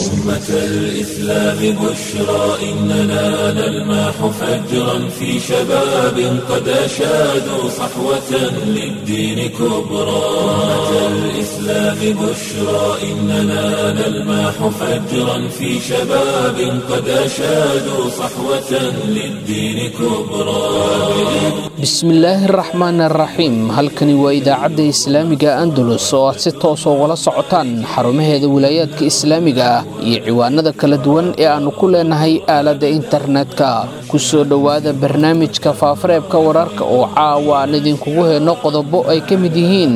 أمة الإسلام بشرى إننا نلمح فجرا في شباب قد أشادوا صحوة للدين كبرى أمة الإسلام بشرى إننا نلمح فجرا في شباب قد أشادوا صحوة للدين كبرى bismillaahi araxmaan araxiim halkani waa idaacadda islaamiga andalus oo aad si toos ugala socotaan xarumaheeda wilaayaadka islaamiga ah iyo ciwaanada kala duwan ee aannu ku leenahay aaladda internetka ku soo dhowaada barnaamijka faafareebka wararka oo caawa aan idinkugu heenno qodobo ay ka mid yihiin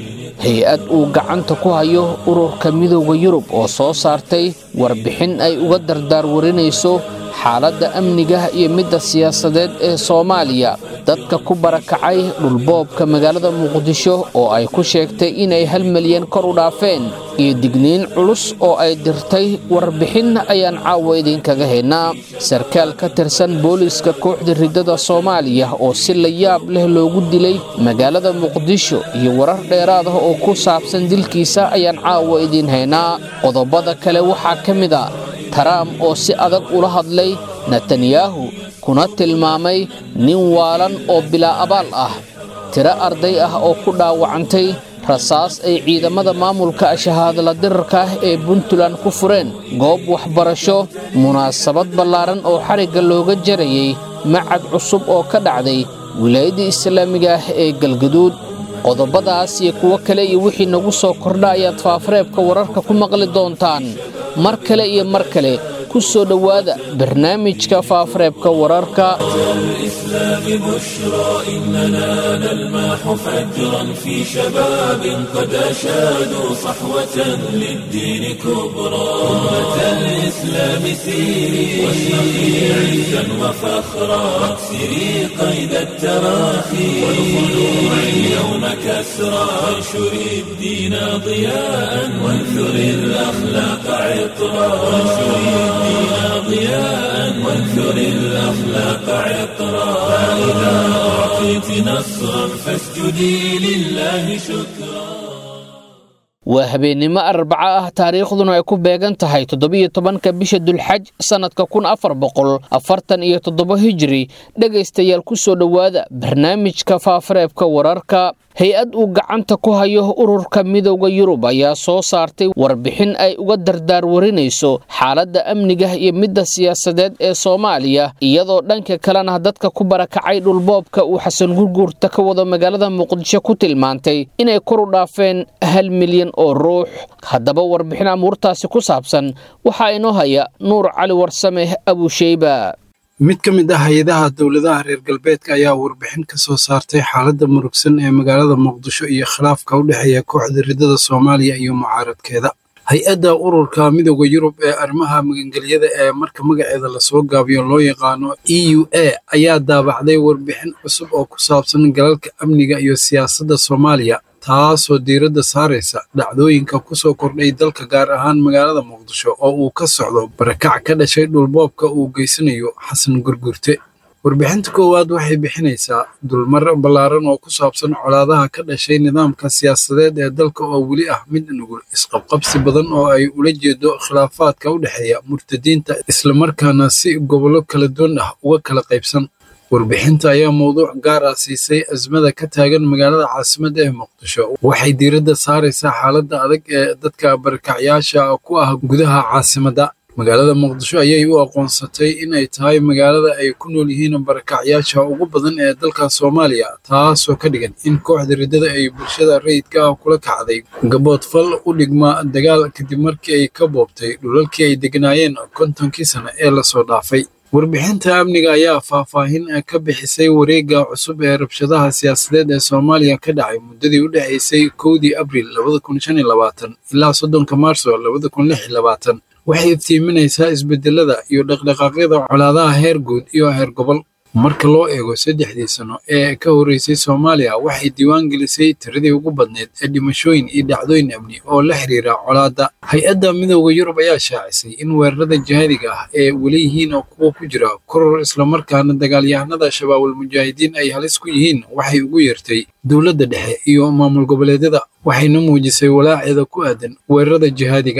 hay-ad uu gacanta ku hayo ururka midooda yurub oo soo saartay warbixin ay uga dardaar warinayso xaaladda amniga iyo midda siyaasadeed ee soomaaliya dadka ku barakacay dhulboobka magaalada muqdisho oo ay ku sheegtay inay hal milyan kor u dhaafeen iyo digniin culus oo ay dirtay warbixin ayaan caawa idinkaga haynaa sarkaal ka tirsan booliiska kooxda riddada soomaaliya oo si la yaab leh loogu dilay magaalada muqdisho iyo warar dheeraad ah oo ku saabsan dilkiisa ayaan caawa idiin haynaa qodobada kale waxaa ka mid a taraam oo si adag ula hadlay netanyahu kuna tilmaamay nin waalan oo bilaa abaal ah tiro arday ah oo ku dhaawacantay rasaas ay ciidamada maamulka shahaadala dirarka ah ee puntland ku fureen goob waxbarasho munaasabad ballaaran oo xarigga looga jarayay macad cusub oo ka dhacday wilaayadda islaamiga ah ee galgaduud qodobadaas iyo kuwo kale iyo wixii nagu soo kordha ayaad faafareebka wararka ku maqli doontaan mar kale iyo mar kale ku soo dhowaada barnaamijka faafareebka wararka الإسلام بشرى إننا نلمح فجرا في شباب قد أشادوا صحوة للدين كبرى أمة الإسلام سيري واشرقي عزا وفخرا واكسري قيد التراخي والخلوع اليوم كسرى وانشري الدين ضياء وانثري الأخلاق عطرا وانشري الدين ضياء وانثري الأخلاق عطرا فإذا أعطيت نصرا فاسجدي لله شكرا waa habeennimo arbaco ah taariikhduna ay ku beegan tahay toddobiyo tobanka bisha dulxaj sannadka kun afar boqol afartan iyo toddobo hijiri dhegaystayaal ku soo dhowaada barnaamijka faafareebka wararka hay-ad uu gacanta ku hayo ururka midooda yurub ayaa soo saartay warbixin ay uga dardaar warinayso xaaladda amniga iyo midda siyaasadeed ee soomaaliya iyadoo dhanka kalena dadka ku barakacay dhulboobka uu xasan gurguurta ka wado magaalada muqdisho ku tilmaantay inay kor u dhaafeen hal milyan oo ruux haddaba warbixin amuurtaasi ku saabsan waxaa inoo haya nuur cali warsame abusheyba mid ka mid ah hay-adaha dowladaha reer galbeedka ayaa warbixin ka soo saartay xaaladda murugsan ee magaalada muqdisho iyo khilaafka u dhexeeya kooxda riddada soomaaliya iyo mucaaradkeeda hay-adda ururka midooda yurub ee arrimaha magangelyada ee marka magaceeda lasoo gaabiyo loo yaqaano e u a ayaa daabacday warbixin cusub oo ku saabsan galalka amniga iyo siyaasadda soomaaliya taasoo diiradda saaraysa dhacdooyinka ku soo kordhay dalka gaar ahaan magaalada muqdisho oo uu ka socdo barakac ka dhashay dhulboobka uu geysanayo xasan gurgurte warbixinta koowaad waxay bixinaysaa dulmar ballaaran oo ku saabsan colaadaha ka dhashay nidaamka siyaasadeed ee dalka oo weli ah mid nugul isqabqabsi badan oo ay ula jeedo khilaafaadka u dhexeeya murtadiinta islamarkaana si gobollo kala duwan ah uga kala qaybsan warbixinta ayaa mowduuc gaar ah siisay asmada ka taagan magaalada caasimadda ee muqdisho waxay diiradda saaraysaa xaaladda adag ee dadka barakacyaasha ku ah gudaha caasimadda magaalada muqdisho ayay u aqoonsatay in ay tahay magaalada ay ku nool yihiin barakacyaasha ugu badan ee dalka soomaaliya taasoo ka dhigan in kooxda riddada ay bulshada rayidka ah kula kacday gaboodfal u dhigma dagaal kadib markii ay ka boobtay dhulalkii ay degnaayeen kontonkii sane ee lasoo dhaafay warbixinta amniga ayaa faahfaahin ka bixisay wareegga cusub ee rabshadaha siyaasadeed ee soomaaliya ka dhacay muddadii u dhexaysay kowdii abriil ilaa soddonka maarso waxay iftiiminaysaa isbedelada iyo dhaqdhaqaaqyada colaadaha heer guud iyo heer gobol marka loo eego saddexdii sano ee ka horreysay soomaaliya waxay diiwaan gelisay tiradii ugu badneyd ee dhimashooyin iyo dhacdooyin amni oo la xiriira colaadda hay-adda midooda yurub ayaa shaacisay in weerarada jihaadiga ah ee weli yihiin oo kuwa ku jira koror islamarkaana dagaalyahanada shabaabul mujaahidiin ay halis ku yihiin waxay ugu yeertay dowladda dhexe iyo maamul goboleedyada waxayna muujisay walaaceeda ku aadan weerarada jihaadiga ah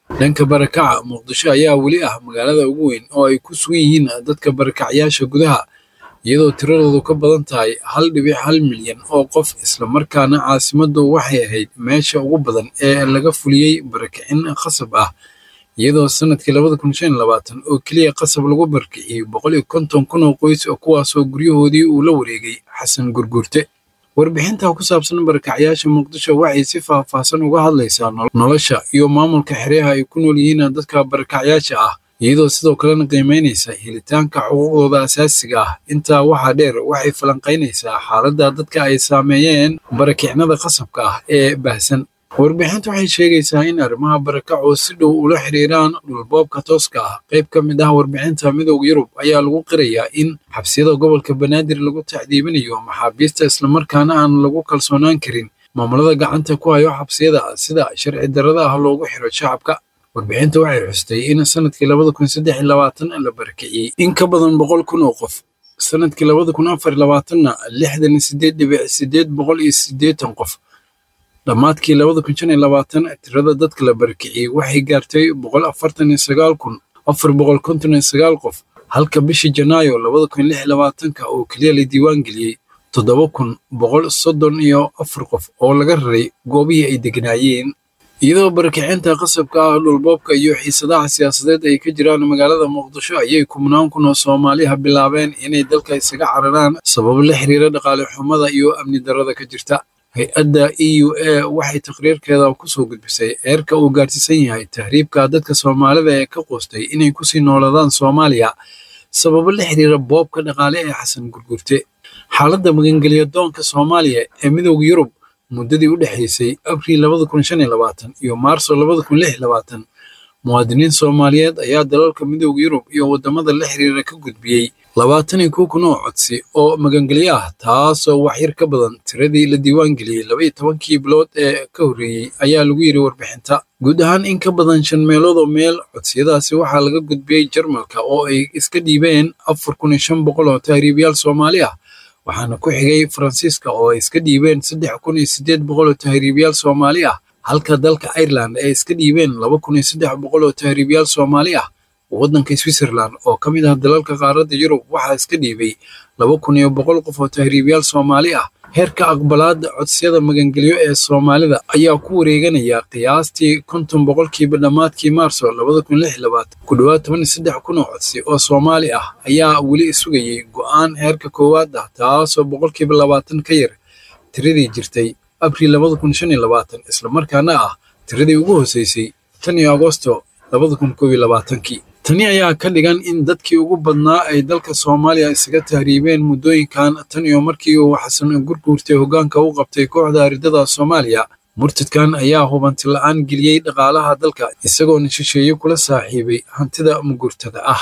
dhanka barakaca muqdisho ayaa weli ah magaalada ugu weyn oo ay ku sugan yihiin dadka barakacyaasha gudaha iyadoo tiradoodu ka badan tahay hal dhibic hal milyan oo qof islamarkaana caasimaddu waxay ahayd meesha ugu badan ee laga fuliyey barakicin khasab ah iyadoo sanadkii labada kun shan labaatan oo keliya qasab lagu barakiciyey boqol iyo konton kun oo qoys kuwaasoo guryahoodii uu la wareegay xasan gurgurte warbixinta ku saabsan barakacyaasha muqdisho waxay si faahfaahsan uga hadlaysaa nolosha iyo maamulka xeryaha ay ku nool yihiin dadka barakacyaasha ah iyadoo sidoo kalena qiimaynaysa helitaanka xuquuqdooda asaasiga ah intaa waxaa dheer waxay falanqaynaysaa xaaladda dadka ay saameeyeen barakicnada qasabka ah ee baahsan warbixintu waxay sheegaysaa in arrimaha barakaco si dhow ula xiriiraan dhulboobka tooska ah qayb ka mid ah warbixinta midowda yurub ayaa lagu qirayaa in xabsiyada gobolka banaadir lagu tacdiibinayo maxaabiista islamarkaana aan lagu kalsoonaan karin maamulada gacanta ku hayo xabsiyada sida sharci darrada ah loogu xiro shacabka warbixinta waxay xustay in sanadkii labada kun saddex iyo labaatan la barakiciyey in ka badan boqol kun oo qof sanadkii labada kun afar iyo labaatanna lixdan iyo sideed dhibic sideed boqol iyo siddeetan qof dhammaadkii labada kun shan iyo labaatan tirada dadka la barakiciyey waxay gaartay boqol afartan iyo sagaal kun afar boqol konton iyo sagaal qof halka bishii janaayo labada kun lix iyo labaatanka oo keliya la diiwaan geliyey toddoba kun boqol soddon iyo afar qof oo laga raray goobihii ay deganaayeen iyadoo barakicinta qasabka ah dhulboobka iyo xiisadaha siyaasadeed ay ka jiraan magaalada muqdisho ayay kumnaan kun oo soomaaliha bilaabeen inay dalka isaga cararaan sababo la xiriira dhaqaale xumada iyo amni darrada ka jirta hay-adda e u a waxay taqriirkeeda kusoo gudbisay eerka uu gaarsiisan yahay tahriibka dadka soomaalida ee ka qoostay inay kusii noolaadaan soomaaliya sababo la xiriira boobka dhaqaale ee xasan gurgurte xaaladda magangelya doonka soomaaliya ee midowda yurub muddadii u dhexaysay abriil labada kun shan iyo labaatan iyo maarso labada kun lix iyo labaatan muwaadiniin soomaaliyeed ayaa dalalka midowda yurub iyo waddamada la xiriira ka gudbiyey labaatan iyo kow kun oo codsi oo magangelyo ah taasoo waxyar ka badan tiradii la diiwaan geliyey labaiyo tobankii bilood ee ka horreeyey ayaa lagu yidhi warbixinta guud ahaan in ka badan shan meelood oo meel codsiyadaasi waxaa laga gudbiyey jarmalka oo ay iska dhiibeen afar kun iyo shan boqol oo tahriibayaal soomaali ah waxaana ku xigay faransiiska oo ay iska dhiibeen saddex kun iyo siddeed boqol oo tahriibayaal soomaali ah halka dalka ireland ay iska dhiibeen laba kun iyo saddex boqol oo tahriibayaal soomaali ah waddanka switzerland oo ka mid ah dalalka qaaradda yurub waxaa iska dhiibay laba kun iyo boqol qof oo tahriibayaal soomaali ah heerka aqbalaadda codsiyada magangelyo ee soomaalida ayaa ku wareeganaya qiyaastii konton boqolkiiba dhammaadkii maarso labada kun lix labaatan ku dhowaad toban iyo saddex kun oo codsi oo soomaali ah ayaa weli sugayey go'aan heerka koowaad ah taasoo boqolkiiba labaatan ka yar tiradii jirtay abriil labada kun shan iyo labaatan islamarkaana ah tiradii ugu hooseysay tan iyo agosto labada kun koob iyo labaatankii tani ayaa ka dhigan in dadkii ugu badnaa ay dalka soomaaliya isaga tahriibeen muddooyinkan tan iyo markii uu xasan gurguurtay hoggaanka u qabtay kooxda aridada soomaaliya murtadkan ayaa hubanti la'aan geliyey dhaqaalaha dalka isagoona shisheeye kula saaxiibay hantida mugurtada ah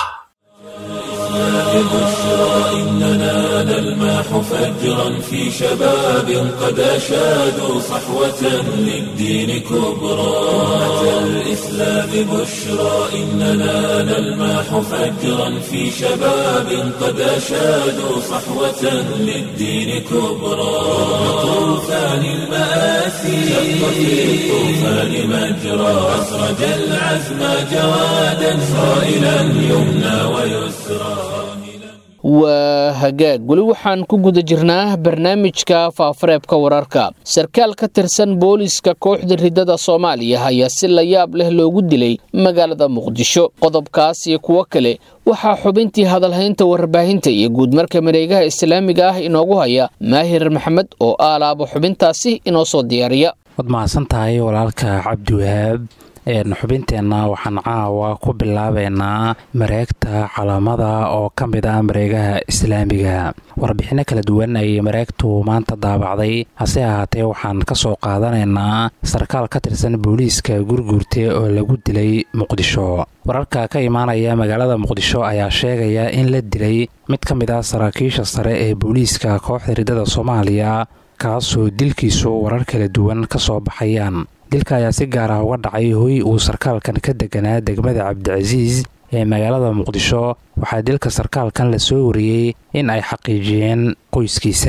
بشرى إننا نلمح فجرا في شباب قد أشادوا صحوة للدين كبرى أتى الإسلام بشرى إننا نلمح فجرا في شباب قد أشادوا صحوة للدين كبرى طوفان المآسي شق في الطوفان مجرى أسرج العزم جوادا صائلا يمنى ويسرى waa hagaag weli waxaan ku guda jirnaa barnaamijka faafareebka wararka sarkaal ka tirsan booliiska kooxda ridada soomaaliya ayaa si la yaab leh loogu dilay magaalada muqdisho qodobkaas iyo kuwo kale waxaa xubintii hadalhaynta warbaahinta iyo guudmarka mareegaha islaamiga ah inoogu haya maahir maxamed oo aalaaba xubintaasi inoo soo diyaariya waad mahadsan tahay walaalka cabdiwahaab xubinteenna waxaan caawa ku bilaabeynaa mareegta calaamada oo ka mid ah mareegaha islaamiga warbixinno kala duwan ayay mareegtu maanta daabacday hase ahaatee waxaan ka soo qaadanaynaa sarkaal ka tirsan booliiska gurguurte oo lagu dilay muqdisho wararka ka imaanaya magaalada muqdisho ayaa sheegaya in la dilay mid ka mid ah saraakiisha sare ee booliiska kooxda ridada soomaaliya kaasoo dilkiisu warar kala duwan ka soo baxayaan dilka ayaa si gaar ah uga dhacay hoy uu sarkaalkan ka deganaa degmada cabdicasiis ee magaalada muqdisho waxaa dilka sarkaalkan la soo wariyey in ay xaqiijiyeen qoyskiisa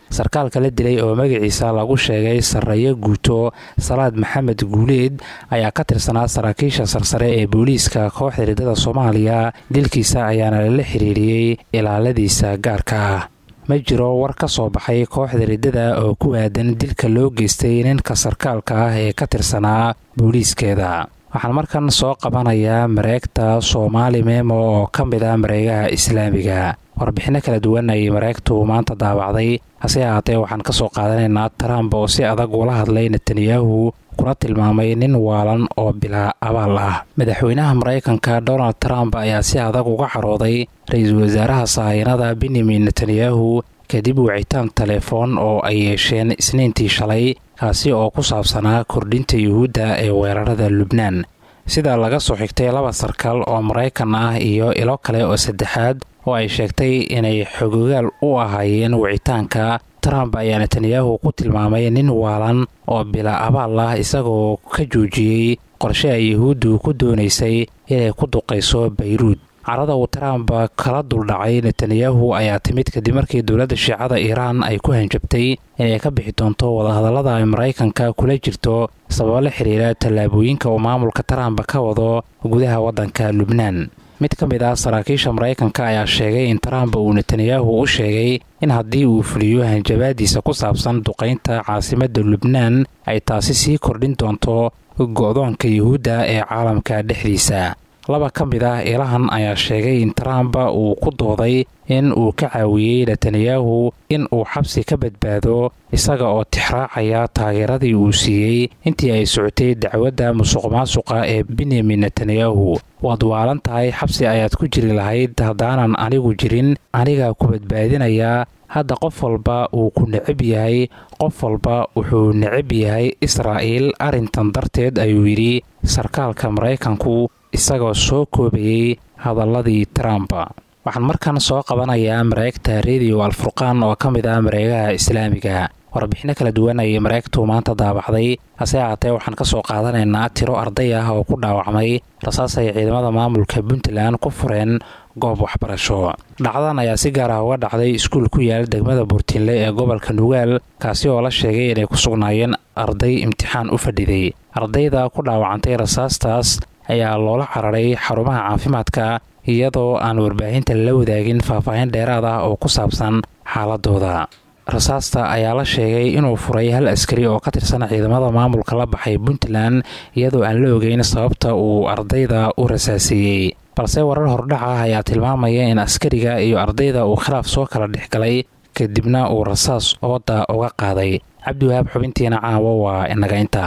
sarkaalka la dilay oo magaciisa lagu sheegay sarreeyo guuto salaad maxamed guuleed ayaa ka tirsanaa saraakiisha sarsare ee booliiska kooxda riddada soomaaliya dilkiisa ayaana lala xiriiriyey ilaaladiisa gaarka ah ma jiro war ka soo baxay kooxda riddada oo ku aadan dilka loo geystay ninka sarkaalka ah ee ka tirsanaa booliiskeeda waxaan markan soo qabanayaa mareegta soomaali memo oo ka mid ah mareegaha islaamiga warbixinno kala duwan ayay mareegtu maanta daabacday hase ahaatee waxaan ka soo qaadanaynaa trump oo si adag ula hadlay netanyahu kuna tilmaamay nin waalan oo bilaa abaal ah madaxweynaha maraykanka donald trump ayaa si adag uga carooday ra-iisul wasaaraha sahayanada benyamin netanyahu kadib wicitaan telefoon oo ay yeesheen isniintii shalay kaasi oo ku saabsanaa kordhinta yuhuudda ee weerarada lubnaan sida laga soo xigtay laba sarkaal oo maraykan ah iyo ilo kale oo saddexaad oo ay sheegtay inay xogogaal u ahaayeen wicitaanka trump ayaa netanyahu ku tilmaamay nin waalan oo bila abaal ah isagoo ka joojiyey qorshe ay yuhuuddu ku doonaysay inay ku duqayso bayruud carada uu trump kala duldhacay netanyahu ayaa timid kadib markii dowladda shiicada iiraan ay ku hanjabtay inay ka bixi doonto wadahadallada ay maraykanka kula jirto sababo la xiriira tallaabooyinka uu maamulka trump ka wado gudaha waddanka lubnaan mid ka mid ah saraakiisha maraykanka ayaa sheegay in trump uu netanyahu u sheegay in haddii uu fuliyo hanjabaadiisa ku saabsan duqaynta caasimadda lubnaan ay taasi sii kordhin doonto go-doonka yuhuudda ee caalamka dhexdiisa laba ka mid ah ilahan ayaa sheegay in trump uu ku dooday in uu ka caawiyey netanyahu in uu xabsi ka badbaado isaga oo tixraacaya taageeradii uu siiyey intii ay socotay dacwadda musuq-maasuqa ee benyamin netanyahu waad waalan tahay xabsi ayaad ku jiri lahayd haddaanan anigu jirin aniga ku badbaadinayaa hadda qof walba uu ku necab yahay qof walba wuxuu necab yahay israa'iil arrintan darteed ayuu yidhi sarkaalka maraykanku isagoo soo koobayey hadalladii trump waxaan markan soo qabanayaa mareegta rediyo alfurqaan oo ka mid ah mareegaha islaamiga warbixinno kala duwan ayay mareegtu maanta daabacday hase ahaatee waxaan ka soo qaadanaynaa tiro arday ah oo ku dhaawacmay rasaas ay ciidamada maamulka puntland ku fureen goob waxbarasho dhacdadan ayaa si gaar ah uga dhacday iskuul ku yaal degmada buurtiinle ee gobolka nugaal kaasi oo la sheegay inay ku sugnaayeen arday imtixaan u fadhiday ardayda ku dhaawacantay rasaastaas ayaa loola cararay xarumaha caafimaadka iyadoo aan warbaahinta la wadaagin faahfaahin dheeraad ah oo ku saabsan xaaladooda rasaasta ayaa la sheegay inuu furay hal askari oo ka tirsan ciidamada maamulka la baxay puntland iyadoo aan la ogeyn sababta uu ardayda u rasaaseeyey balse warar hordhac ah ayaa tilmaamaya in askariga iyo ardayda uu khilaaf soo kala dhex galay kadibna uu rasaas ooda uga qaaday cabdiwahaab xubintiina caawo waa inaga inta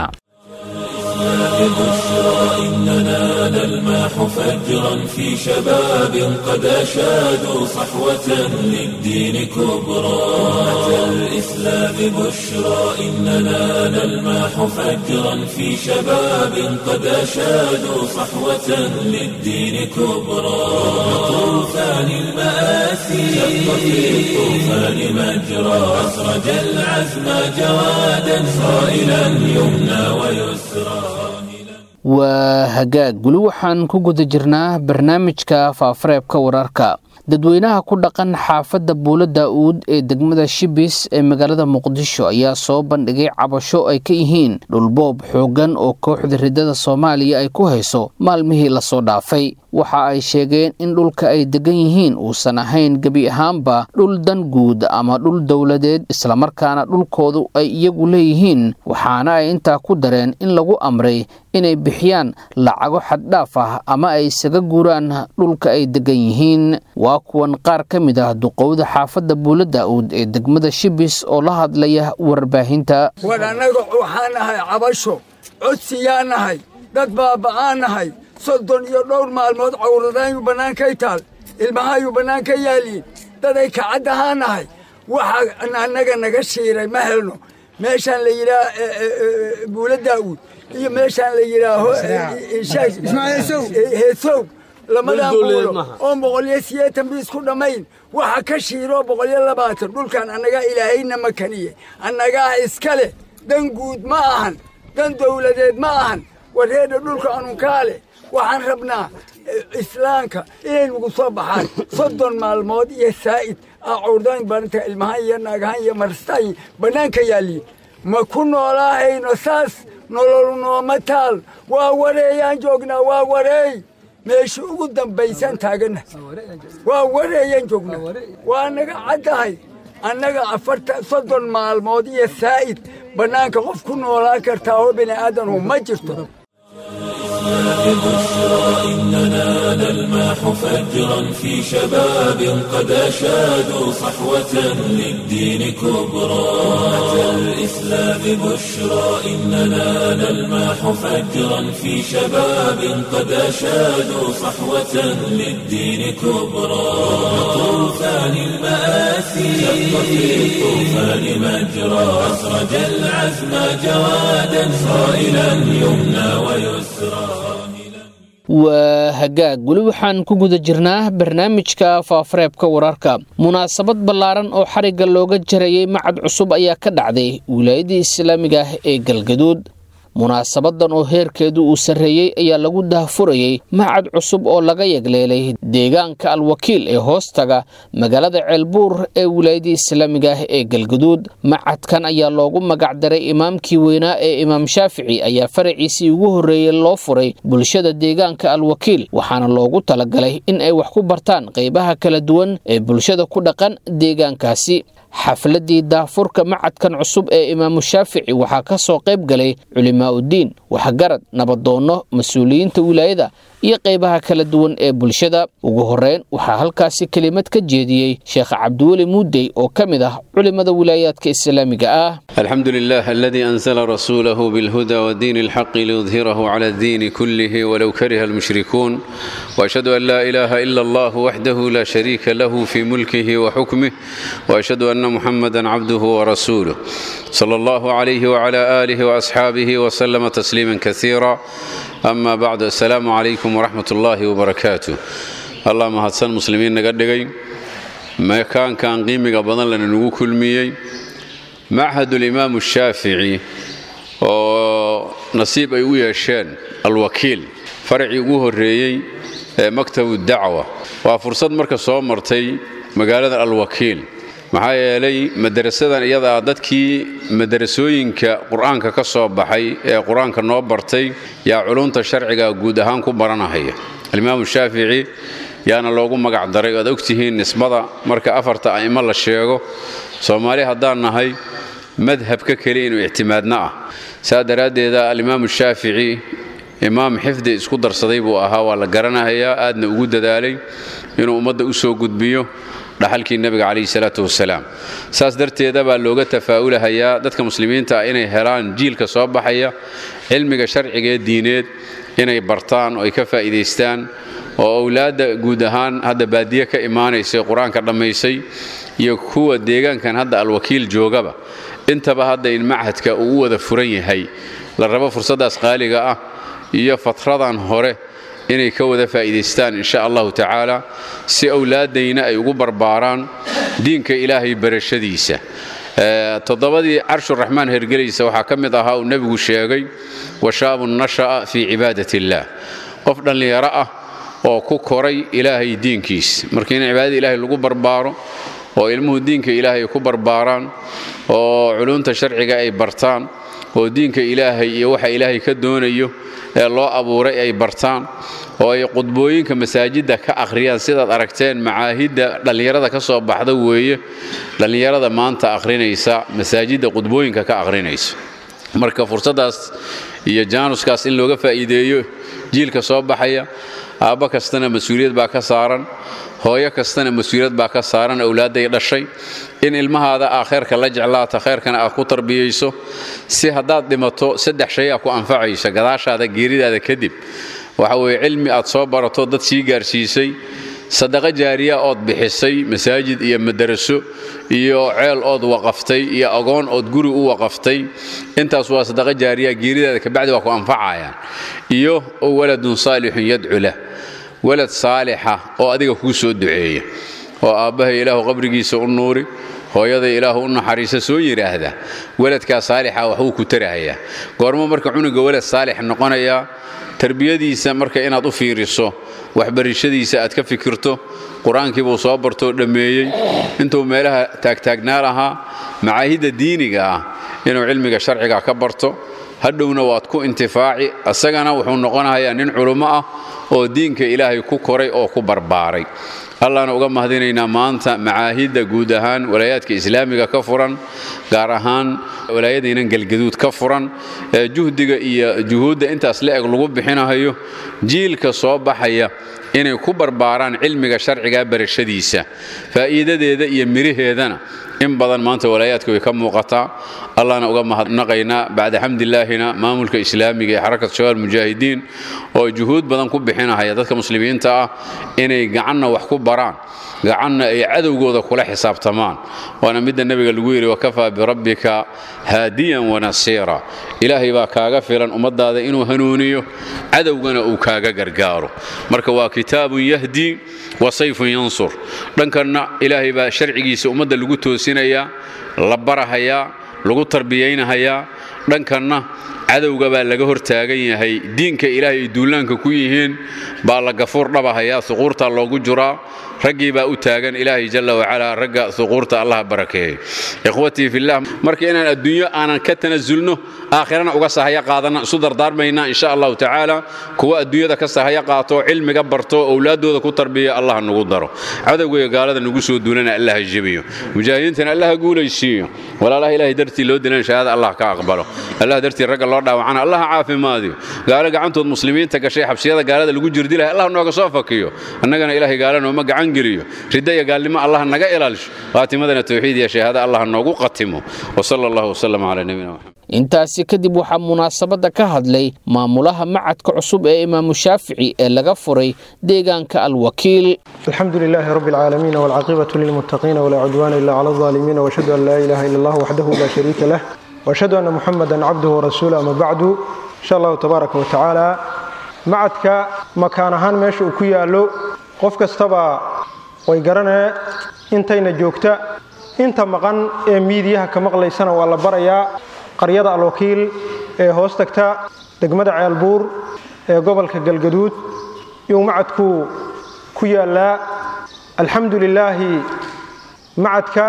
ببشرى إننا نلمح فجرا في شباب قد أشادوا صحوة للدين كبرى أتى الإسلام بشرى إننا نلمح فجرا في شباب قد أشادوا صحوة للدين كبرى طوفان المآسي شق في الطوفان مجرى أسرج العزم جوادا صائلا يمنى ويسرى waa hagaag weli waxaan ku guda jirnaa barnaamijka faafareebka wararka dadweynaha ku dhaqan xaafadda buula daa-uud ee degmada shibis ee magaalada muqdisho ayaa soo bandhigay cabasho ay ka yihiin dhulboob xooggan oo kooxda riddada soomaaliya ay ku hayso maalmihii lasoo dhaafay waxa ay sheegeen in dhulka ay degan yihiin uusan ahayn gebi ahaanba dhul dan guud ama dhul dowladeed islamarkaana dhulkoodu ay iyagu leeyihiin waxaana ay intaa ku dareen in lagu amray inay bixiyaan lacago xaddhaaf ah ama ay isaga guuraan dhulka ay degan yihiin waa kuwan qaar ka mid ah duqowda xaafadda buula daa-uud ee degmada shibis oo la hadlaya warbaahinta war annaga waxaan nahay cabasho codsiyaa nahay dad baaba'aan nahay soddon iyo dhowr maalmood cawradaayu bannaankay taal ilmahayu bannaanka yaaliin daday kacaddahaa nahay waxa annaga naga shiiray ma helno meeshaan la yidhaah buula daa'uud iyo meeshaan la yidhaaho heesow lamadan buulo oo boqolyo sideetan bi isku dhammayn waxa ka shiiroo boqolyo labaatan dhulkan annagaa ilaahayna makaniye annagaa iska leh dan guud ma ahan dan dawladeed ma ahan wareedha dhulka anunkaa leh waxaan rabnaa islaamka inay nagu soo baxaan soddon maalmood iyo saa'id aa cawradayn baranta ilmahan iyo naagahan iyo marstaan bannaanka yaalliin ma ku noolaahayno saas nololu nooma taal waa wareeyaan joognaa waa wareey meesha ugu dambaysaan taaganna waa wareeyaan joognaa waa naga caddahay annaga afarta soddon maalmood iyo saa'id bannaanka qof ku noolaan kartaa oo bini aadamhu ma jirto بشرى إننا نلمح فجرا في شباب قد أشادوا صحوة للدين كبرى أتى الإسلام بشرى إننا نلمح فجرا في شباب قد أشادوا صحوة للدين كبرى طوفان المآسي شق في الطوفان مجرى أسرج العزم جوادا صائلا يمنى ويسرى waa hagaag weli waxaan ku guda jirnaa barnaamijka faafareebka wararka munaasabad ballaaran oo xarigga looga jarayay macad cusub ayaa ka dhacday wilaayadii islaamiga ah ee galgaduud munaasabadan oo heerkeedu uu sarreeyey ayaa lagu dahfurayey macad cusub oo laga yagleelay deegaanka alwakiil ee hoostaga magaalada ceelbuur ee wilaayadii islaamiga ah ee galgaduud macadkan ayaa loogu magacdaray imaamkii weynaa ee imaam shaafici ayaa faraciisii ugu horreeyey loo furay bulshada deegaanka alwakiil waxaana loogu talagalay in ay wax ku bartaan qaybaha kala duwan ee bulshada ku dhaqan deegaankaasi xafladii daafurka macadkan cusub ee imaamu shaafici waxaa ka soo qayb galay culimaa'udiin waxgarad nabadoonno mas-uuliyiinta wilaayada iyo qaybaha kala duwan ee bulshada ugu horeyn waxaa halkaasi kelimad ka jeediyey sheekh cabdiweli muudey oo ka mid ah culimada wilaayaadka islaamiga ah الحمد لله الذي أنزل رسوله بالهدى ودين الحق ليظهره على الدين كله ولو كره المشركون وأشهد أن لا إله إلا الله وحده لا شريك له في ملكه وحكمه وأشهد أن محمدا عبده ورسوله صلى الله عليه وعلى آله وأصحابه وسلم تسليما كثيرا أما بعد السلام عليكم ورحمة الله وبركاته اللهم هدسن مسلمين نقدقي ما كان كان قيمك بدن لنا نقول كل ميي معهد الإمام الشافعي oo nasiib ay u yeesheen alwakiil faracii ugu horreeyey ee maktabu dacwa waa fursad marka soo martay magaalada alwakiil maxaa yeelay madarasadan iyada ah dadkii madarasooyinka qur-aanka ka soo baxay ee qur-aanka noo bartay yaa culunta sharciga guud ahaan ku baranahaya alimaamu shaafici yaana loogu magac daray oad ogtihiin nisbada marka afarta a'imo la sheego soomaali haddaan nahay madhabka keli inuu ictimaadna ah saa daraaddeeda alimaamu shaafici imaam xifdi isku darsaday buu ahaa waa la garanahayaa aadna ugu dadaalay inuu ummadda u soo gudbiyo dhaxalkii nebiga calayhi salaatu wasalaam saas darteeda baa looga tafaa'ulahayaa dadka muslimiinta ah inay helaan jiilka soo baxaya cilmiga sharcigaee diineed inay bartaan oo ay ka faa'iidaystaan oo owlaadda guud ahaan hadda baadiye ka imaanaysay qur-aanka dhammaysay iyo kuwa deegaankan hadda alwakiil joogaba intaba hadda in machadka uu u wada furan yahay la rabo fursaddaas qaaliga ah iyo fatradan hore inay ka wada faa'iidaystaan insha allahu tacaala si owlaaddayna ay ugu barbaaraan diinka ilaahay barashadiisa toddobadii carshuraxmaan hergelaysa waxaa ka mid ahaa uu nebigu sheegay washaabun nasha'a fii cibaadat illaah qof dhallinyaro ah oo ku koray ilaahay diinkiis marka in cibaadada ilaahay lagu barbaaro oo ilmuhu diinka ilaahay ku barbaaraan oo culunta sharciga ay bartaan oo diinka ilaahay iyo waxa ilaahay ka doonayo ee loo abuuray ay bartaan oo ay qudbooyinka masaajidda ka akhriyaan sidaad aragteen macaahidda dhallinyarada ka soo baxda weeye dhallinyarada maanta akhrinaysa masaajidda qudbooyinka ka akhrinaysa marka fursaddaas iyo jaanuskaas in looga faa'iideeyo jiilka soo baxaya aabba kastana mas-uuliyad baa ka saaran hooyo kastana mas-uuliyad baa ka saaran owlaadday dhashay in ilmahaada aa khayrka la jeclaata khayrkana aad ku tarbiyayso si haddaad dhimato saddex shay aa ku anfacaysa gadaashaada geeridaada kadib waxa weeye cilmi aad soo barato dad sii gaarsiisay sadaqo jaariya ood bixisay masaajid iyo madaraso iyo ceel ood waqaftay iyo agoon ood guri u waqaftay intaas waa sadaqo jaariya geeridaada kabacdi waa ku anfacayaan iyo waladun saalixun yadcu lah walad saalixa oo adiga kuu soo duceeya oo aabbahay ilaahu qabrigiisa u nuuri hooyaday ilaahu u naxariisa soo yidhaahda waladkaa saalixa waxbuu ku tarahayaa goormo marka cunuga walad saalix noqonayaa tarbiyadiisa marka inaad u fiiriso waxbarashadiisa aad ka fikirto qur-aankii buu soo bartoo dhammeeyey intuu meelaha taagtaagnaa lahaa macaahidda diiniga ah inuu cilmiga sharciga ka barto hadhowna waad ku intifaaci isagana wuxuu noqonayaa nin culummo ah oo diinka ilaahay ku koray oo ku barbaaray allaana uga mahadinaynaa maanta macaahidda guud ahaan walaayaadka islaamiga ka furan gaar ahaan walaayadaynan galgaduud ka furan ee juhdiga iyo juhuudda intaas la eg lagu bixinahayo jiilka soo baxaya inay ku barbaaraan cilmiga sharciga barashadiisa faa'iidadeeda iyo miraheedana in badan maanta walaayaadka way ka muuqataa allahna uga mahadnaqaynaa bacda xamdilaahina maamulka islaamiga ee xarakat shabaab mujaahidiin oo juhuud badan ku bixinahaya dadka muslimiinta ah inay gacanna wax ku baraan gacanna ay cadowgooda kula xisaabtamaan waana midda nebiga lagu yidhi wakafaa birabbika haadiyan wanasiira ilaahay baa kaaga filan ummadaada inuu hanuuniyo cadowgana uu kaaga gargaaro marka waa kitaabun yahdi wa sayfun yansur dhankanna ilaahay baa sharcigiisa ummadda lagu toosinayaa la barahayaa lagu tarbiyaynahayaa dhankanna cadowga baa laga hortaagan yahay diinka ilaahay ay duulaanka ku yihiin baa la gafuur dhabahayaa suquurtaa loogu juraa raggii baa u taagan ilaahay jalla wacalaa ragga suquurta allaha barakeeyey ikhwatii fillah marka inaan adduunyo aanan ka tanasulno aakhirana uga sahaya qaadanna isu dardaarmaynaa insha allahu tacaala kuwa adduunyada ka sahaya qaato cilmiga barto owlaaddooda ku tarbiya allah nagu daro cadowgaiyo gaalada nagu soo duulana allah jebiyo mujaahidiintana allah guulaysiiyo walaalaha ilahay dartii loo dilan shahaada allah ka aqbalo allah dartii ragga loo dhaawacana allah caafimaadiyo gaalo gacantood muslimiinta gashay xabsiyada gaalada lagu jirdilahay allah nooga soo fakiyo annagana ilahay gaala nooma gacan geliyo ridda iyo gaalnimo allah naga ilaalisho qaatimadana tawxiid iyo shahaada allah noogu qatimo wasala allahu wasalam calaa nabiyina maxamed intaasi kadib waxaa munaasabadda ka hadlay maamulaha macadka cusub ee imaamu shaafici ee laga furay deegaanka alwakiil الحمد لله رب العالمين والعاقبة للمتقين ولا عدوان إلا على الظالمين وأشهد أن لا إله إلا الله وحده لا شريك له وأشهد أن محمدا عبده ورسوله أما بعد إن شاء الله تبارك وتعالى معدك مكان هان ماشي وكيا له قف كستبا ويقرنا انتين جوكتا انت مقان ميديها كمقلي سنة ولا بريا قرية الوكيل هوستكتا دقمد عيالبور قبل كقلقدود يوم معدكو ku yaallaa alxamdu lilaahi macadka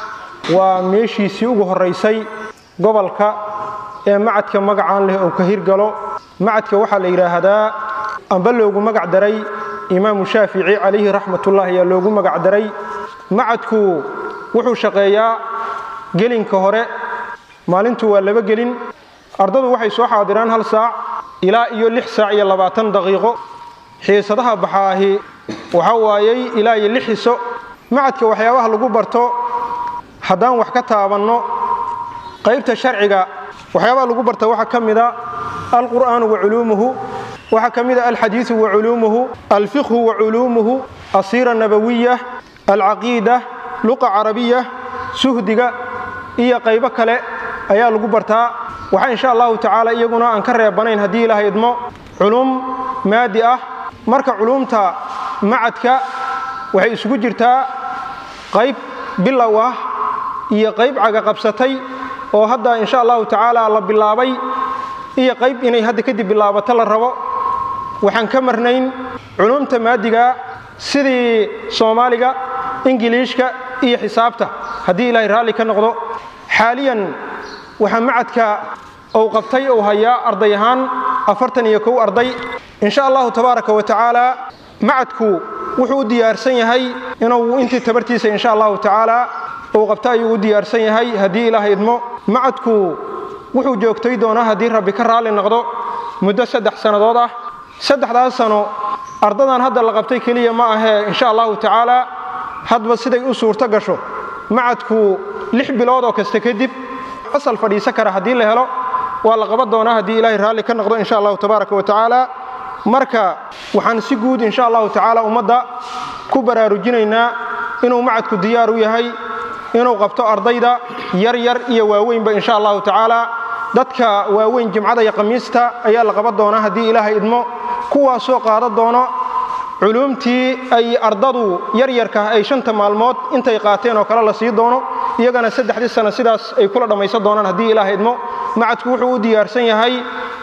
waa meeshiisii ugu horaysay gobolka ee macadka magacaan leh oo ka hirgalo macadka waxaa la yidhaahdaa amba loogu magac daray imaamu shaafici calayhi raxmatullahi ayaa loogu magac daray macadku wuxuu shaqeeyaa gelinka hore maalintu waa laba gelin ardadu waxay soo xaadiraan hal saac ilaa iyo lix saac iyo labaatan daqiiqo xiisadaha baxaahi waxaa waayey ilaa iyo lix xiso macadka waxyaabaha lagu barto haddaan wax ka taabanno qaybta sharciga waxyaabaha lagu barta waxaa ka mida alqur'aanu wa culuumuhu waxaa ka mida alxadiidu wa culuumuhu alfiqhu wa culuumuhu asiira nabawiya alcaqiida luqa carabiya suhdiga iyo qaybo kale ayaa lagu bartaa waxaa insha allahu tacaala iyaguna aan ka reebanayn haddii ilaahay idmo culum maadi ah marka culuumta macadka waxay isugu jirtaa qayb bilow ah iyo qayb cagaqabsatay oo hadda insha allahu tacaala la bilaabay iyo qayb inay hadda kadib bilaabato la rabo waxaan ka marnayn culuumta maadiga sidii soomaaliga ingiliishka iyo xisaabta haddii ilaahay raalli ka noqdo xaaliyan waxaa macadka uu qabtay uu hayaa arday ahaan afartan iyo kow arday insha allahu tabaaraka wa tacaala macadku wuxuu u diyaarsan yahay inuu intii tabartiisa insha allahu tacaala uu qabto ayuu u diyaarsan yahay haddii ilaahay idmo macadku wuxuu joogtay doonaa haddii rabbi ka raalli noqdo muddo saddex sannadood ah saddexdaas sano ardadan hadda la qabtay keliya ma ahee insha allahu tacaala hadba siday u suurto gasho macadku lix bilood oo kasta kadib asal fadhiisan kara haddii la helo waa la qaban doonaa haddii ilaahay raalli ka noqdo insha allahu tabaaraka wa tacaala marka waxaan si guud insha allahu tacaala ummadda ku baraarujinaynaa inuu macadku diyaar u yahay inuu qabto ardayda yar yar iyo waaweynba insha allahu tacaala dadka waaweyn jimcada iyo khamiista ayaa la qaban doonaa haddii ilaahay idmo kuwaasoo qaadan doono culuumtii ay ardadu yaryarka ay shanta maalmood intay qaateen oo kale la sii doono iyagana saddexdii sano sidaas ay kula dhammaysan doonaan haddii ilaahay idmo macadku wuxuu u diyaarsan yahay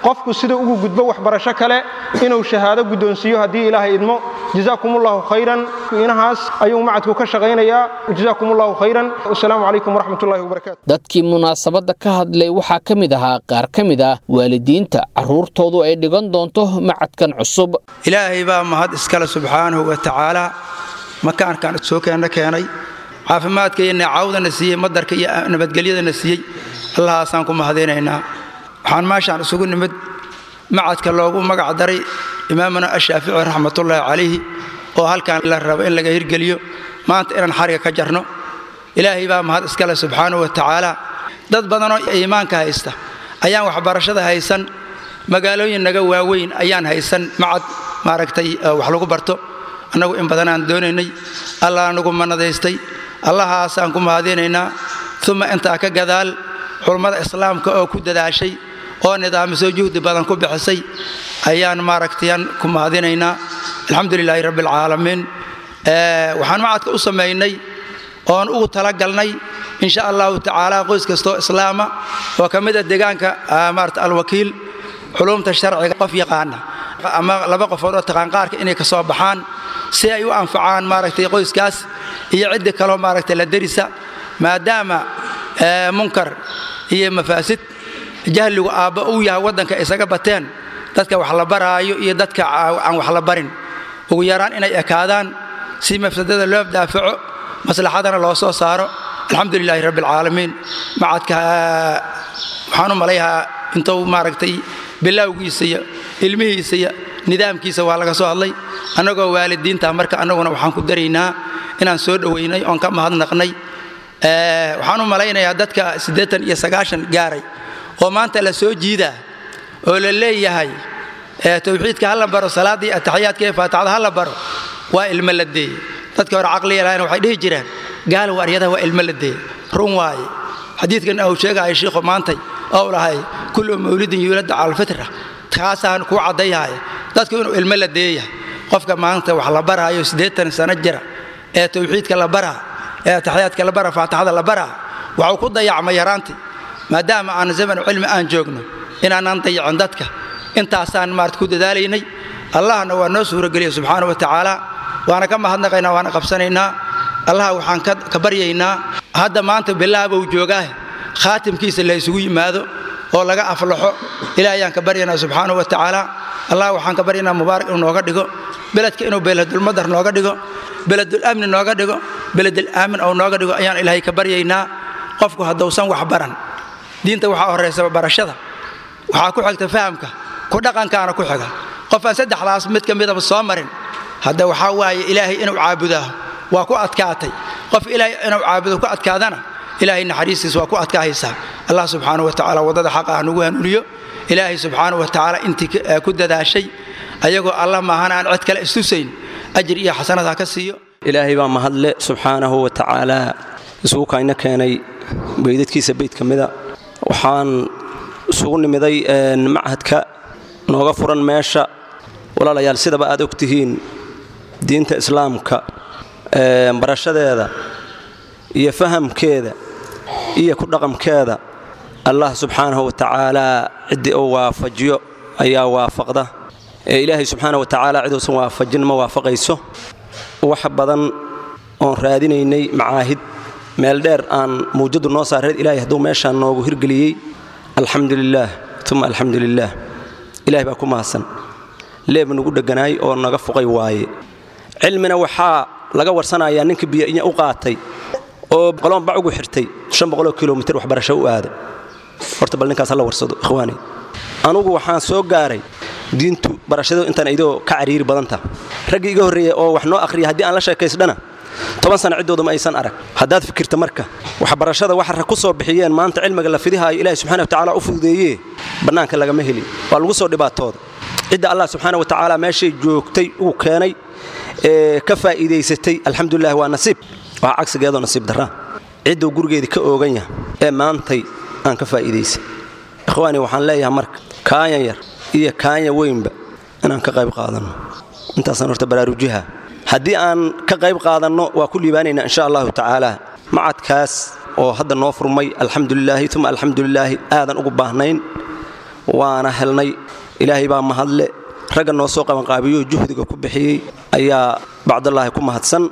qofku sida ugu gudbo waxbarasho kale inuu shahaado guddoonsiiyo haddii ilaahay idmo jazaakumullahu khayran inahaas ayuu macadku ka shaqaynayaa jazaakumullahu khayran wasalaamu calaykum waraxmatullahi wabarakaatu dadkii munaasabadda ka hadlay waxaa ka mid ahaa qaar ka mid ah waalidiinta carruurtoodu ay dhigan doonto macadkan cusub ilaahay baa mahad iskale subxaanahu wa tacaala makaankan soo keenna keenay caafimaadka iyo neecawdana siiyey madarka iyo nabadgelyadana siiyey allahaasaan ku mahadinaynaa waxaan meeshaan isugu nimid macadka loogu magac daray imaamuna ashaafici raxmatullaahi calayhi oo halkan la rabo in laga hirgeliyo maanta inaan xariga ka jarno ilaahay baa mahad iskale subxaanahu wa tacaala dad badanoo iimaanka haysta ayaan waxbarashada haysan magaalooyin naga waaweyn ayaan haysan macad maaragtay wax lagu barto annagu in badanaan doonaynay allah nagu manadaystay allahaasaan ku mahadinaynaa uma intaa ka gadaal culummada islaamka oo ku dadaashay oo nidaamisoo juhdi badan ku bixisay ayaan maaragtayan ku mahadinaynaa alxamdu lilaahi rabbi alcaalamiin waxaan macadka u samaynay oon ugu talagalnay insha allahu tacaala qoys kastoo islaama oo ka mid a deegaanka maarata alwakiil culumta sharciga qof yaqaana ama laba qofood oo taqaanqaarka inay ka soo baxaan si ay u anfacaan maaragtay qoyskaas iyo ciddi kaloo maaragtay la derisa maadaama munkar iyo mafaasid jahligu aabba uu yahay waddanka isaga bateen dadka wax la baraayo iyo dadka aan wax la barin ugu yaraan inay ekaadaan si mafsadada loo daafaco maslaxadana loo soo saaro alxamdu lilaahi rabbi alcaalamiin macadka waxaan u malayahaa intuu maaragtay bilowgiisa iyo ilmihiisa iyo nidaamkiisa waa laga soo hadlay annagoo waalidiinta marka annaguna waxaan ku daraynaa inaan soo dhowaynay oon ka mahadnaqnay waxaan u malaynayaa dadka siddeetan iyo sagaashan gaaray oo maanta la soo jiidaa oo la leeyahay tawxiidka ha la baro salaaddii ataxiyaadka ee faatixada ha la baro waa ilmo la deeye dadka hore caqliga lahayna waxay dhihi jireen gaalow aryadaha waa ilmo la deeye run waaye xadiidkan uu sheegaya shiikhu maantay oo lahay kullu mawlidin yuulada cala alfitra kaasaan kuu caddayahay dadku inuu ilmo la deeyahay qofka maanta wax la baraayo siddeetan sano jira ee tawxiidka la baraa ee ataxiyaadka la baraa faatixada la baraa waxuu ku dayacmay yaraantii maadaama aan zamanu cilmi aan joogno inaanaan dayacin dadka intaasaan maarata ku dadaalaynay allahna waa noo suurogeliya subxaana wa tacaala waana ka mahadnaqaynaa waana qabsanaynaa allaha waxaan ka baryaynaa hadda maanta bilaabou joogaah khaatimkiisa la isugu yimaado oo laga aflaxo ilaah ayaan ka baryaynaa subxaana wa tacaala allah waxaan ka baryaynaa mubaarak inuu nooga dhigo beledka inuu beledulmadar nooga dhigo beledul-amni nooga dhigo beledul aamin ou nooga dhigo ayaan ilaahay ka baryaynaa qofku haddousan wax baran diinta waxaa horaysa barashada waxaa ku xigta fahamka ku dhaqankaana ku xiga qof aan saddexdaas mid ka midaba soo marin hadda waxaa waaye ilaahay inuu caabudaa waa ku adkaatay qof ilaahay inuu caabudo ku adkaadana ilaahay naxariistiis waa ku adkaahaysaa allah subxaana wa tacaala waddada xaqa ah nagu hanuuniyo ilaahay subxaana wa tacaala intii ku dadaashay ayagoo allah maahan aan cid kale istusayn ajir iyo xasanad ha ka siiyo ilaahay baa mahadle subxaanahu wa tacaala isugu kayna keenay beydadkiisa beyd ka mida waxaan isugu nimiday machadka nooga furan meesha walaalayaal sidaba aad og tihiin diinta islaamka barashadeeda iyo fahamkeeda iyo ku dhaqamkeeda allah subxaanahu wa tacaalaa ciddii uu waafajiyo ayaa waafaqda ee ilaahay subxaana wa tacaala ciduusan waafajin ma waafaqayso wax badan oon raadinaynay macaahid meel dheer aan mawjadu noo saareed ilaahay hadduu meeshaan noogu hirgeliyey alxamdu lilaah uma alxamdu lilaah ilahay baa ku mahadsan leeb nagu dheganaay oo naga fuqay waaye cilmina waxaa laga warsanayaa ninka biyoinya u qaatay oo qoloon bac ugu xirtay oo kilomitr waxbarasho u aaday horta bal ninkaas hala warsado ikhwaani anugu waxaan soo gaaray diintu barashadu intaan idoo ka cariiri badanta raggii iga horreeya oo wax noo akhriya haddii aan la sheekaysdhana toban sana ciddooda ma aysan arag haddaad fikirta marka waxbarashada waxa rag ku soo bixiyeen maanta cilmiga la fidihaayo ilahi subxana wa tacala u fududeeyee bannaanka lagama helin waa lagu soo dhibaatooda cidda allah subxaana wa tacaala meeshay joogtay uu keenay ee ka faa'iidaysatay alxamdulilah waa nasiib waa cagsigeedoo nasiib darra cidduu gurigeedii ka oogan yahay ee maantay aan ka faa'iidaysan ikhwaani waxaan leeyahay marka kaanyan yar iyo kaanya weynba inaan ka qayb qaadanno intaasaan horta baraarujiha haddii aan ka qayb qaadanno waa ku liibaanaynaa insha allahu tacaala macadkaas oo hadda noo furmay alxamdulilaahi uma alxamdulilaahi aadan ugu baahnayn waana helnay ilaahay baa mahadle ragga noo soo qabanqaabiyoo juhdiga ku bixiyey ayaa bacdallaahi ku mahadsan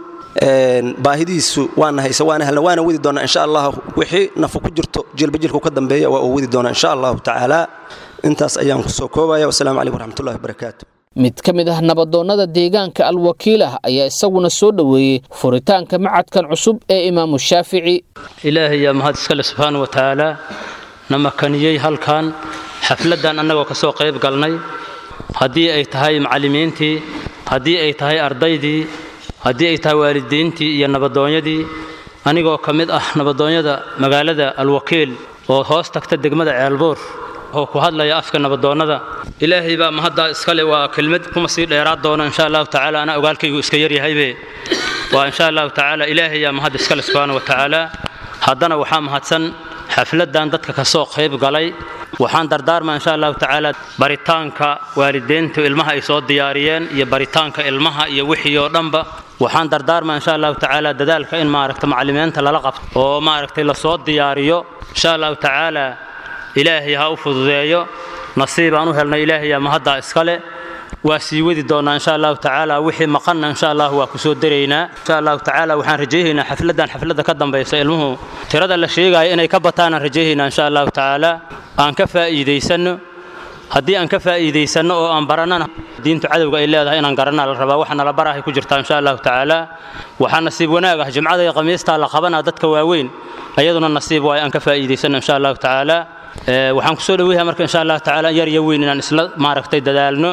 baahidiisu waana haysa waana helna waana wadi doonaa insha allah wixii nafu ku jirto jilbajilku ka dambeeya waa uu wadi doonaa insha allahu tacaala intaas ayaan ku soo koobaya wasalaamu calaykum waraxmatullahi wabarakaatu mid ka mid ah nabadoonnada deegaanka alwakiilah ayaa isaguna soo dhoweeyey furitaanka macadkan cusub ee imaamu shaafici ilaahay yaa mahad iskale subxaana wa tacaala na makaniyey halkan xafladdan annagoo ka soo qayb galnay haddii ay tahay macallimiintii haddii ay tahay ardaydii haddii ay tahay waalidiintii iyo nabadoonyadii anigoo ka mid ah nabadoonyada magaalada alwakiil oo hoos tagta degmada ceelbuur oo ku hadlaya afka nabadoonnada ilaahay baa mahaddaa iskale waa kelmad kuma sii dheeraad doono insha allahu tacaala anaa ogaalkaygu iska yaryahaybe waa insha allahu tacaala ilaahay yaa mahad iskale subxaana wa tacaala haddana waxaa mahadsan xafladdan dadka ka soo qayb galay waxaan dardaarmaa insha allahu tacaala baritaanka waalidiintu ilmaha ay soo diyaariyeen iyo baritaanka ilmaha iyo wixii oo dhanba waxaan dardaarmaa insha allahu tacaala dadaalka in maaragta macallimiinta lala qabto oo maaragtay lasoo diyaariyo insha allahu tacaala ilaahay ha u fududeeyo nasiibaan u helnay ilaahay yaa mahaddaa iskale waa sii wadi doonaa insha allahu tacaala wixii maqanna insha allah waa ku soo daraynaa insha allahu tacaala waxaan rajaynaynaa xafladdan xafladda ka dambaysa ilmuhu tirada la sheegaayo inay ka bataanaan rajaynaynaa insha allahu tacaala aan ka faa'iidaysanno haddii aan ka faa'iidaysanno oo aan barannana diintu cadowga ay leedahay inaan garanaa la rabaa waxa nala barahay ku jirtaa insha allahu tacaala waxaa nasiib wanaag ah jimcada iyo khamiistaa la qabanaa dadka waaweyn ayaduna nasiib waayo aan ka faa'iidaysanno insha allahu tacaala waxaan kusoo dhaweyaha marka insha allahu tacaala yar iyo weyn inaan isla maaragtay dadaalno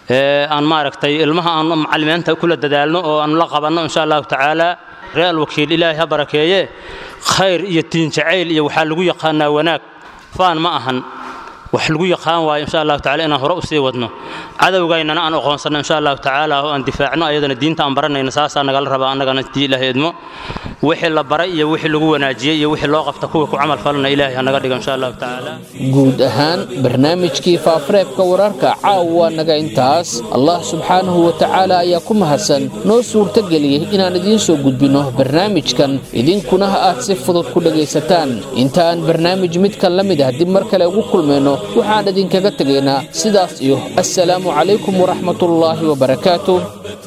aan maaragtay ilmaha aan macallimiinta kula dadaalno oo aan la qabanno insha allahu tacaala real wakiil ilaahay ha barakeeye khayr iyo diin jacayl iyo waxaa lagu yaqaanaa wanaag faan ma ahan wax lagu yaqaan waayo insha allahu tacala inaan hore usii wadno cadowgaynana aan aqoonsanno insha allahu tacaala oo aan difaacno ayadana diinta aan baranayno saasaa nagala rabaa annagana dii ilaahay idmo wixii la baray iyo wixii lagu wanaajiyey iyo wixii loo qabta kuwa ku camal falana ilaahay hanaga dhigo insha allahu tacaala guud ahaan barnaamijkii faafareebka wararka caawa naga intaas allah subxaanahu wa tacaala ayaa ku mahadsan noo suurtageliyey inaan idiin soo gudbinno barnaamijkan idinkuna aad si fudud ku dhegaysataan inta aan barnaamij midkan la mid ah dib mar kale ugu kulmayno waxaan idinkaga tegaynaa sidaas iyo assalaamu calaykum waraxmatullaahi wabarakaatuh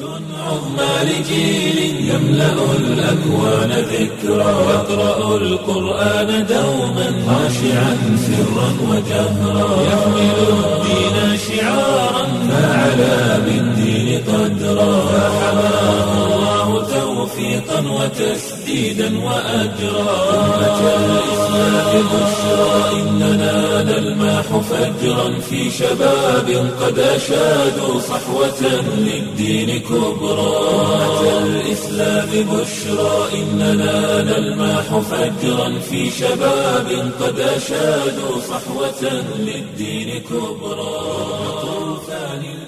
عظمى لجيل يملأ الأكوان ذكرى يقرأ القرآن دوما خاشعا سرا وجهرا يحمل الدين شعارا فعلى بالدين قدرا فحماه الله توفيقا وتسديدا وأجرا أمة الإسلام بشرى إننا نلماح فجرا في شباب قد أشادوا صحوة للدين كبرى أمة الإسلام بشرى إننا نلماح فجرا في شباب قد أشادوا صحوة للدين كبرى طوفان